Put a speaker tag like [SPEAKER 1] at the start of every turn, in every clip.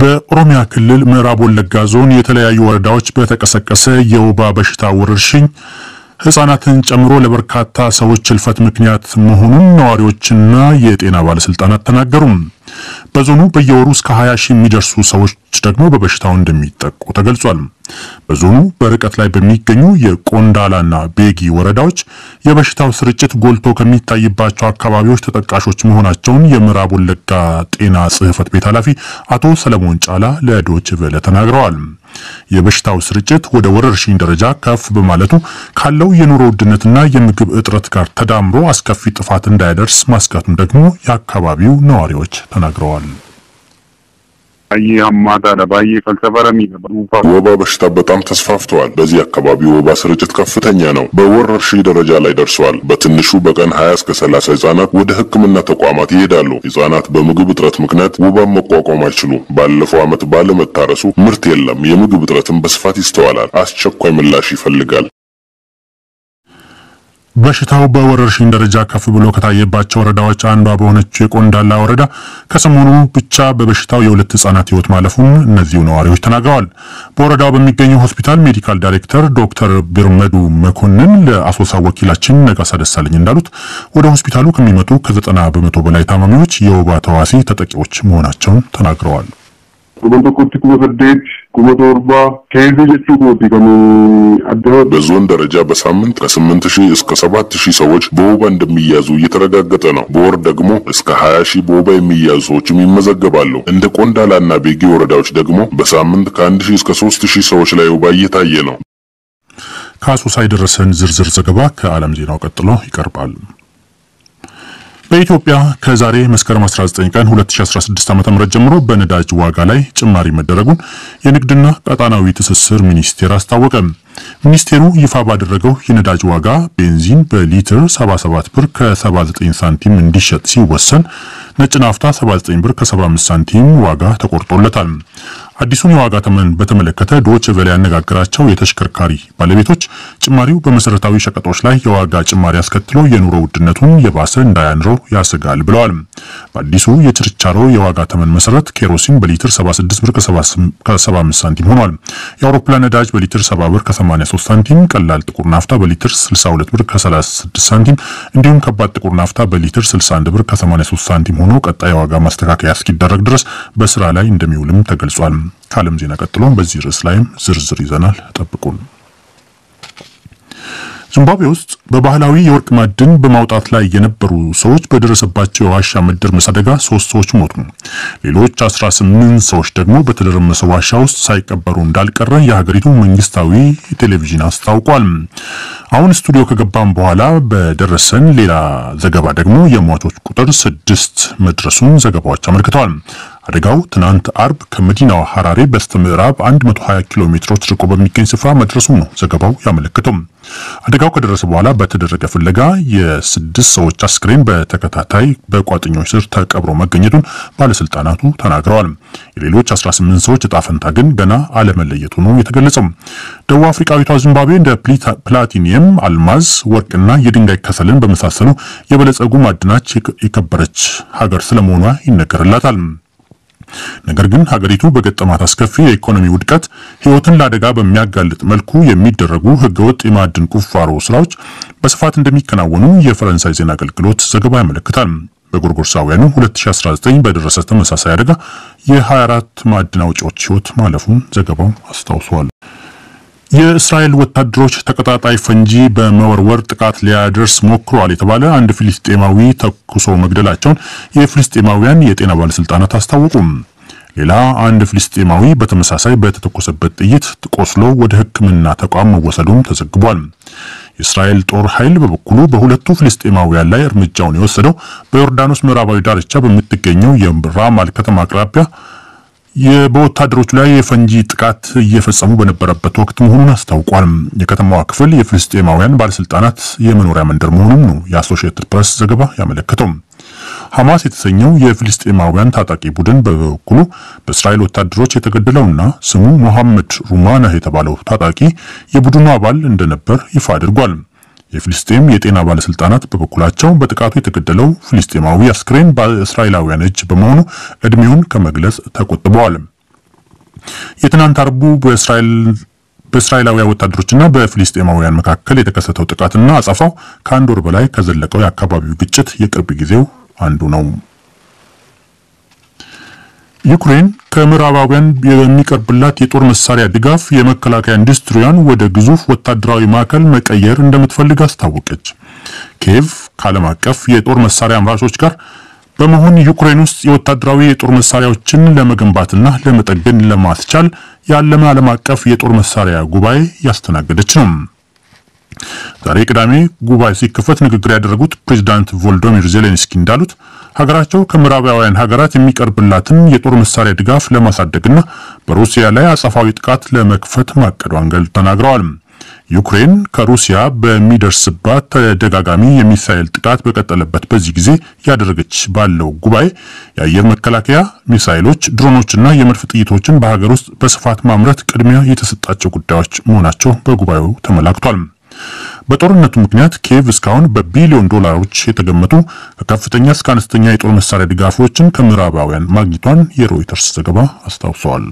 [SPEAKER 1] በኦሮሚያ ክልል ምዕራብ ወለጋ ዞን የተለያዩ ወረዳዎች በተቀሰቀሰ የወባ በሽታ ወረርሽኝ ሕፃናትን ጨምሮ ለበርካታ ሰዎች ሕልፈት ምክንያት መሆኑን ነዋሪዎችና የጤና ባለስልጣናት ተናገሩ። በዞኑ በየወሩ እስከ 20 ሺህ የሚደርሱ ሰዎች ደግሞ በበሽታው እንደሚጠቁ ተገልጿል። በዞኑ በርቀት ላይ በሚገኙ የቆንዳላና ቤጊ ወረዳዎች የበሽታው ስርጭት ጎልቶ ከሚታይባቸው አካባቢዎች ተጠቃሾች መሆናቸውን የምዕራብ ወለጋ ጤና ጽሕፈት ቤት ኃላፊ አቶ ሰለሞን ጫላ ለዶይቼ ቬለ ተናግረዋል። የበሽታው ስርጭት ወደ ወረርሽኝ ደረጃ ከፍ በማለቱ ካለው የኑሮ ውድነትና የምግብ እጥረት ጋር ተዳምሮ አስከፊ ጥፋት እንዳይደርስ ማስጋቱን ደግሞ የአካባቢው ነዋሪዎች ተናግረዋል።
[SPEAKER 2] ወባ በሽታ በጣም ተስፋፍተዋል። በዚህ አካባቢ ወባ ስርጭት ከፍተኛ ነው። በወረርሽኝ ደረጃ ላይ ደርሰዋል። በትንሹ በቀን 20 እስከ 30 ህጻናት ወደ ሕክምና ተቋማት ይሄዳሉ። ህጻናት በምግብ እጥረት ምክንያት ወባን መቋቋም አይችሉም። ባለፈው ዓመት ባለመታረሱ ምርት የለም። የምግብ እጥረትን በስፋት ይስተዋላል። አስቸኳይ ምላሽ ይፈልጋል።
[SPEAKER 1] በሽታው በወረርሽኝ ደረጃ ከፍ ብሎ ከታየባቸው ወረዳዎች አንዷ በሆነችው የቆንዳላ ወረዳ ከሰሞኑ ብቻ በበሽታው የሁለት ህጻናት ህይወት ማለፉን እነዚሁ ነዋሪዎች ተናግረዋል። በወረዳው በሚገኘው ሆስፒታል ሜዲካል ዳይሬክተር ዶክተር ቢርመዱ መኮንን ለአሶሳ ወኪላችን ነጋሳ ደሳለኝ እንዳሉት ወደ ሆስፒታሉ ከሚመጡ ከዘጠና በመቶ በላይ ታማሚዎች የወባ ተዋሲ ተጠቂዎች መሆናቸውን ተናግረዋል።
[SPEAKER 2] በዞን ደረጃ በሳምንት ከስምንት ሺህ እስከ ሰባት ሺህ ሰዎች በወባ እንደሚያዙ እየተረጋገጠ ነው። በወር ደግሞ እስከ ሀያ ሺህ በወባ የሚያዙ ሰዎችም ይመዘገባሉ። እንደ ቆንዳላና ቤጊ ወረዳዎች ደግሞ በሳምንት ከአንድ ሺህ እስከ ሶስት ሺህ ሰዎች ላይ ወባ እየታየ ነው።
[SPEAKER 1] ከአሶሳ የደረሰን ዝርዝር ዘገባ ከዓለም ዜናው ቀጥሎ ይቀርባል። በኢትዮጵያ ከዛሬ መስከረም 19 ቀን 2016 ዓ.ም ጀምሮ በነዳጅ ዋጋ ላይ ጭማሪ መደረጉን የንግድና ቀጣናዊ ትስስር ሚኒስቴር አስታወቀ። ሚኒስቴሩ ይፋ ባደረገው የነዳጅ ዋጋ ቤንዚን በሊትር 77 ብር ከ79 ሳንቲም እንዲሸጥ ሲወሰን ነጭ ናፍታ 79 ብር ከ75 ሳንቲም ዋጋ ተቆርጦለታል። አዲሱን የዋጋ ተመን በተመለከተ ዶይቼ ቬለ ያነጋገራቸው የተሽከርካሪ ባለቤቶች ጭማሪው በመሰረታዊ ሸቀጦች ላይ የዋጋ ጭማሪ አስከትሎ የኑሮ ውድነቱን የባሰ እንዳያንረው ያሰጋል ብለዋል። በአዲሱ የችርቻሮ የዋጋ ተመን መሰረት ኬሮሲን በሊትር 76 ብር ከ75 ሳንቲም ሆኗል። የአውሮፕላን ነዳጅ በሊትር 70 ብር ከ83 ሳንቲም፣ ቀላል ጥቁር ናፍታ በሊትር 62 ብር ከ36 ሳንቲም እንዲሁም ከባድ ጥቁር ናፍታ በሊትር 61 ብር ከ83 ሳንቲም ሆኖ ቀጣይ የዋጋ ማስተካከያ እስኪደረግ ድረስ በስራ ላይ እንደሚውልም ተገልጿል። ከዓለም ዜና ቀጥሎ በዚህ ርዕስ ላይም ዝርዝር ይዘናል። ጠብቁን። ዚምባብዌ ውስጥ በባህላዊ የወርቅ ማዕድን በማውጣት ላይ የነበሩ ሰዎች በደረሰባቸው የዋሻ መደርመስ አደጋ ሶስት ሰዎች ሞቱ። ሌሎች 18 ሰዎች ደግሞ በተደረመሰ ዋሻ ውስጥ ሳይቀበሩ እንዳልቀረ የሀገሪቱ መንግስታዊ ቴሌቪዥን አስታውቋል። አሁን ስቱዲዮ ከገባም በኋላ በደረሰን ሌላ ዘገባ ደግሞ የሟቾች ቁጥር ስድስት መድረሱን ዘገባዎች አመልክተዋል። አደጋው ትናንት አርብ ከመዲናዋ ሐራሬ በስተ ምዕራብ 120 ኪሎ ሜትሮች ርቆ በሚገኝ ስፍራ መድረሱ ነው ዘገባው ያመለክተው። አደጋው ከደረሰ በኋላ በተደረገ ፍለጋ የስድስት ሰዎች አስክሬን በተከታታይ በቋጥኞች ስር ተቀብሮ መገኘቱን ባለስልጣናቱ ተናግረዋል። የሌሎች 18 ሰዎች እጣ ፈንታ ግን ገና አለመለየቱ ነው የተገለጸው። ደቡብ አፍሪካዊቷ ዚምባብዌ እንደ ፕላቲኒየም፣ አልማዝ፣ ወርቅና የድንጋይ ከሰልን በመሳሰሉ የበለጸጉ ማዕድናች የከበረች ሀገር ስለመሆኗ ይነገርላታል። ነገር ግን ሀገሪቱ በገጠማት አስከፊ የኢኮኖሚ ውድቀት ሕይወትን ለአደጋ በሚያጋልጥ መልኩ የሚደረጉ ህገወጥ የማዕድን ቁፋሮ ስራዎች በስፋት እንደሚከናወኑ የፈረንሳይ ዜና አገልግሎት ዘገባ ያመለክታል። በጎርጎርሳውያኑ 2019 በደረሰ ተመሳሳይ አደጋ የ24 ማዕድን አውጪዎች ሕይወት ማለፉን ዘገባው አስታውሷል። የእስራኤል ወታደሮች ተቀጣጣይ ፈንጂ በመወርወር ጥቃት ሊያደርስ ሞክሯል የተባለ አንድ ፍልስጤማዊ ተኩሶ መግደላቸውን የፍልስጤማውያን የጤና ባለስልጣናት አስታወቁም። ሌላ አንድ ፍልስጤማዊ በተመሳሳይ በተተኮሰበት ጥይት ቆስሎ ወደ ሕክምና ተቋም መወሰዱም ተዘግቧል። የእስራኤል ጦር ኃይል በበኩሉ በሁለቱ ፍልስጤማውያን ላይ እርምጃውን የወሰደው በዮርዳኖስ ምዕራባዊ ዳርቻ በምትገኘው የራማል ከተማ አቅራቢያ በወታደሮቹ ላይ የፈንጂ ጥቃት እየፈጸሙ በነበረበት ወቅት መሆኑን አስታውቋል። የከተማዋ ክፍል የፍልስጤማውያን ባለስልጣናት የመኖሪያ መንደር መሆኑን ነው የአሶሺየትድ ፕሬስ ዘገባ ያመለከተው። ሐማስ የተሰኘው የፍልስጤማውያን ታጣቂ ቡድን በበኩሉ በእስራኤል ወታደሮች የተገደለውና ስሙ ሞሐመድ ሩማናህ የተባለው ታጣቂ የቡድኑ አባል እንደነበር ይፋ አድርጓል። የፍልስጤም የጤና ባለስልጣናት በበኩላቸው በጥቃቱ የተገደለው ፍልስጤማዊ አስክሬን በእስራኤላውያን እጅ በመሆኑ እድሜውን ከመግለጽ ተቆጥበዋል። የትናንት አርቡ በእስራኤል በእስራኤላውያን ወታደሮችና በፊልስጤማውያን መካከል የተከሰተው ጥቃትና አጸፋው ከአንድ ወር በላይ ከዘለቀው የአካባቢው ግጭት የቅርብ ጊዜው አንዱ ነው። ዩክሬን ከምዕራባውያን የሚቀርብላት የጦር መሳሪያ ድጋፍ የመከላከያ ኢንዱስትሪያን ወደ ግዙፍ ወታደራዊ ማዕከል መቀየር እንደምትፈልግ አስታወቀች። ኪየቭ ከዓለም አቀፍ የጦር መሳሪያ አምራቾች ጋር በመሆን ዩክሬን ውስጥ የወታደራዊ የጦር መሳሪያዎችን ለመገንባትና ለመጠገን ለማስቻል ያለመ ዓለም አቀፍ የጦር መሳሪያ ጉባኤ ያስተናገደች ነው። ዛሬ ቅዳሜ ጉባኤ ሲከፈት ንግግር ያደረጉት ፕሬዚዳንት ቮሎዶሚር ዜሌንስኪ እንዳሉት ሀገራቸው ከምዕራባውያን ሀገራት የሚቀርብላትን የጦር መሳሪያ ድጋፍ ለማሳደግና በሩሲያ ላይ አጸፋዊ ጥቃት ለመክፈት ማቀዷን ገልጸው ተናግረዋል። ዩክሬን ከሩሲያ በሚደርስባት ተደጋጋሚ የሚሳኤል ጥቃት በቀጠለበት በዚህ ጊዜ ያደረገች ባለው ጉባኤ የአየር መከላከያ ሚሳኤሎች፣ ድሮኖችና የመድፍ ጥይቶችን በሀገር ውስጥ በስፋት ማምረት ቅድሚያ የተሰጣቸው ጉዳዮች መሆናቸው በጉባኤው ተመላክቷል። በጦርነቱ ምክንያት ኪየቭ እስካሁን በቢሊዮን ዶላሮች የተገመቱ ከከፍተኛ እስከ አነስተኛ የጦር መሳሪያ ድጋፎችን ከምዕራባውያን ማግኘቷን የሮይተርስ ዘገባ አስታውሰዋል።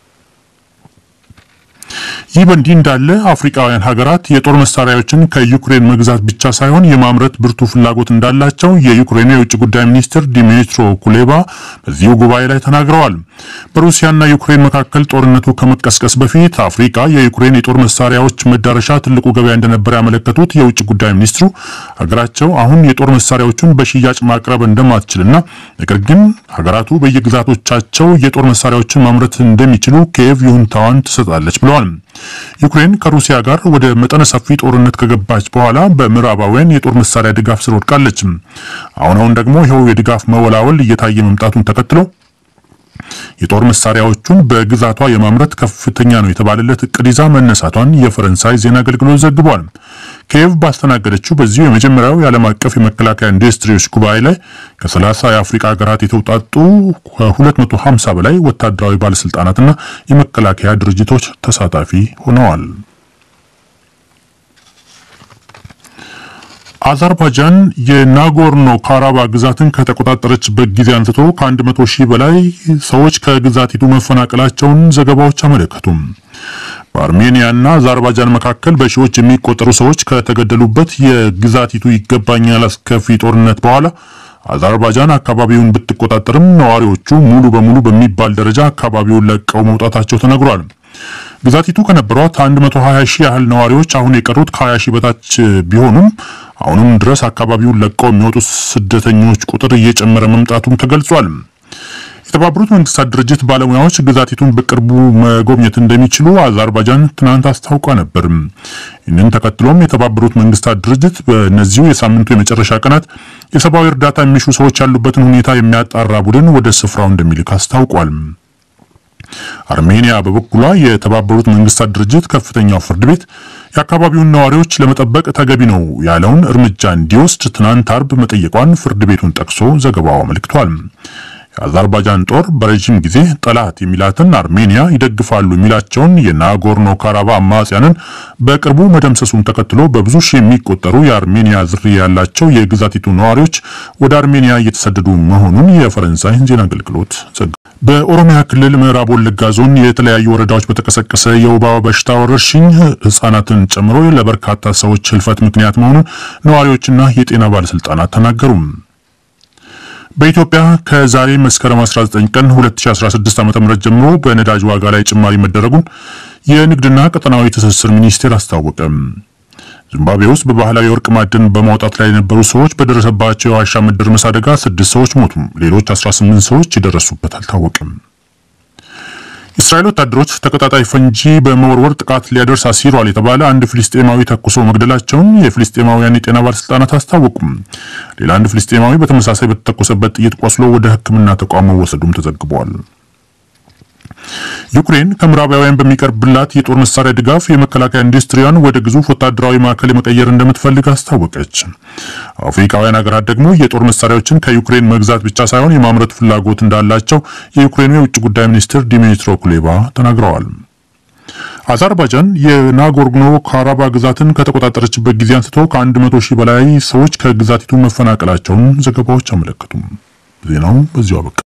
[SPEAKER 1] ይህ በእንዲህ እንዳለ አፍሪካውያን ሀገራት የጦር መሳሪያዎችን ከዩክሬን መግዛት ብቻ ሳይሆን የማምረት ብርቱ ፍላጎት እንዳላቸው የዩክሬኑ የውጭ ጉዳይ ሚኒስትር ዲሚትሮ ኩሌባ በዚሁ ጉባኤ ላይ ተናግረዋል። በሩሲያና ዩክሬን መካከል ጦርነቱ ከመቀስቀስ በፊት አፍሪካ የዩክሬን የጦር መሳሪያዎች መዳረሻ ትልቁ ገበያ እንደነበረ ያመለከቱት የውጭ ጉዳይ ሚኒስትሩ ሀገራቸው አሁን የጦር መሳሪያዎቹን በሽያጭ ማቅረብ እንደማትችልና ነገር ግን ሀገራቱ በየግዛቶቻቸው የጦር መሳሪያዎችን ማምረት እንደሚችሉ ኪየቭ ይሁንታዋን ትሰጣለች ብለዋል። ዩክሬን ከሩሲያ ጋር ወደ መጠነ ሰፊ ጦርነት ከገባች በኋላ በምዕራባውያን የጦር መሳሪያ ድጋፍ ስር ወድቃለች። አሁን አሁን ደግሞ ይኸው የድጋፍ መወላወል እየታየ መምጣቱን ተከትሎ የጦር መሳሪያዎቹን በግዛቷ የማምረት ከፍተኛ ነው የተባለለት እቅድ ይዛ መነሳቷን የፈረንሳይ ዜና አገልግሎት ዘግቧል። ኪየቭ ባስተናገደችው በዚሁ የመጀመሪያው የዓለም አቀፍ የመከላከያ ኢንዱስትሪዎች ጉባኤ ላይ ከ30 የአፍሪካ ሀገራት የተውጣጡ ከ250 በላይ ወታደራዊ ባለስልጣናትና የመከላከያ ድርጅቶች ተሳታፊ ሆነዋል። አዘርባይጃን የናጎርኖ ካራባ ግዛትን ከተቆጣጠረችበት ጊዜ አንስቶ ከ100 ሺህ በላይ ሰዎች ከግዛቲቱ መፈናቀላቸውን ዘገባዎች አመለከቱም። በአርሜኒያና አዘርባይጃን መካከል በሺዎች የሚቆጠሩ ሰዎች ከተገደሉበት የግዛቲቱ ይገባኛል አስከፊ ጦርነት በኋላ አዘርባይጃን አካባቢውን ብትቆጣጠርም ነዋሪዎቹ ሙሉ በሙሉ በሚባል ደረጃ አካባቢውን ለቀው መውጣታቸው ተነግሯል። ግዛቲቱ ከነበሯት 120 ሺህ ያህል ነዋሪዎች አሁን የቀሩት ከ20 ሺህ በታች ቢሆኑም አሁንም ድረስ አካባቢውን ለቀው የሚወጡት ስደተኞች ቁጥር እየጨመረ መምጣቱም ተገልጿል። የተባበሩት መንግስታት ድርጅት ባለሙያዎች ግዛቲቱን በቅርቡ መጎብኘት እንደሚችሉ አዘርባይጃን ትናንት አስታውቋ ነበር። ይህንን ተከትሎም የተባበሩት መንግስታት ድርጅት በእነዚሁ የሳምንቱ የመጨረሻ ቀናት የሰብአዊ እርዳታ የሚሹ ሰዎች ያሉበትን ሁኔታ የሚያጣራ ቡድን ወደ ስፍራው እንደሚልክ አስታውቋል። አርሜኒያ በበኩሏ የተባበሩት መንግስታት ድርጅት ከፍተኛው ፍርድ ቤት የአካባቢውን ነዋሪዎች ለመጠበቅ ተገቢ ነው ያለውን እርምጃ እንዲወስድ ትናንት አርብ መጠየቋን ፍርድ ቤቱን ጠቅሶ ዘገባው አመልክቷል። የአዘርባይጃን ጦር በረዥም ጊዜ ጠላት የሚላትን አርሜኒያ ይደግፋሉ የሚላቸውን የናጎርኖ ካራባ አማጽያንን በቅርቡ መደምሰሱን ተከትሎ በብዙ ሺህ የሚቆጠሩ የአርሜኒያ ዝርያ ያላቸው የግዛቲቱ ነዋሪዎች ወደ አርሜኒያ እየተሰደዱ መሆኑን የፈረንሳይ ዜና አገልግሎት ዘግቧል። በኦሮሚያ ክልል ምዕራብ ወለጋ ዞን የተለያዩ ወረዳዎች በተቀሰቀሰ የወባ በሽታ ወረርሽኝ ሕጻናትን ጨምሮ ለበርካታ ሰዎች ህልፈት ምክንያት መሆኑን ነዋሪዎችና የጤና ባለስልጣናት ተናገሩ። በኢትዮጵያ ከዛሬ መስከረም 19 ቀን 2016 ዓ.ም ጀምሮ በነዳጅ ዋጋ ላይ ጭማሪ መደረጉን የንግድና ቀጠናዊ ትስስር ሚኒስቴር አስታወቀ። ዚምባብዌ ውስጥ በባህላዊ የወርቅ ማዕድን በማውጣት ላይ የነበሩ ሰዎች በደረሰባቸው የዋሻ መደርመስ አደጋ ስድስት ሰዎች ሞቱ። ሌሎች 18 ሰዎች የደረሱበት አልታወቅም። የእስራኤል ወታደሮች ተቀጣጣይ ፈንጂ በመወርወር ጥቃት ሊያደርስ አሲሯል የተባለ አንድ ፍልስጤማዊ ተኩሶ መግደላቸውን የፍልስጤማውያን የጤና ባለስልጣናት አስታወቁም። ሌላ አንድ ፍልስጤማዊ በተመሳሳይ በተተኮሰበት ጥይት ቆስሎ ወደ ሕክምና ተቋም መወሰዱም ተዘግቧል። ዩክሬን ከምዕራባውያን በሚቀርብላት የጦር መሳሪያ ድጋፍ የመከላከያ ኢንዱስትሪያን ወደ ግዙፍ ወታደራዊ ማዕከል መቀየር እንደምትፈልግ አስታወቀች። አፍሪካውያን ሀገራት ደግሞ የጦር መሳሪያዎችን ከዩክሬን መግዛት ብቻ ሳይሆን የማምረት ፍላጎት እንዳላቸው የዩክሬኑ የውጭ ጉዳይ ሚኒስትር ዲሚትሮ ኩሌባ ተናግረዋል። አዘርባይጃን የናጎርኖ ካራባ ግዛትን ከተቆጣጠረችበት ጊዜ አንስቶ ከ100 ሺህ በላይ ሰዎች ከግዛቲቱ መፈናቀላቸውን ዘገባዎች አመለከቱም። ዜናው በዚሁ አበቃ።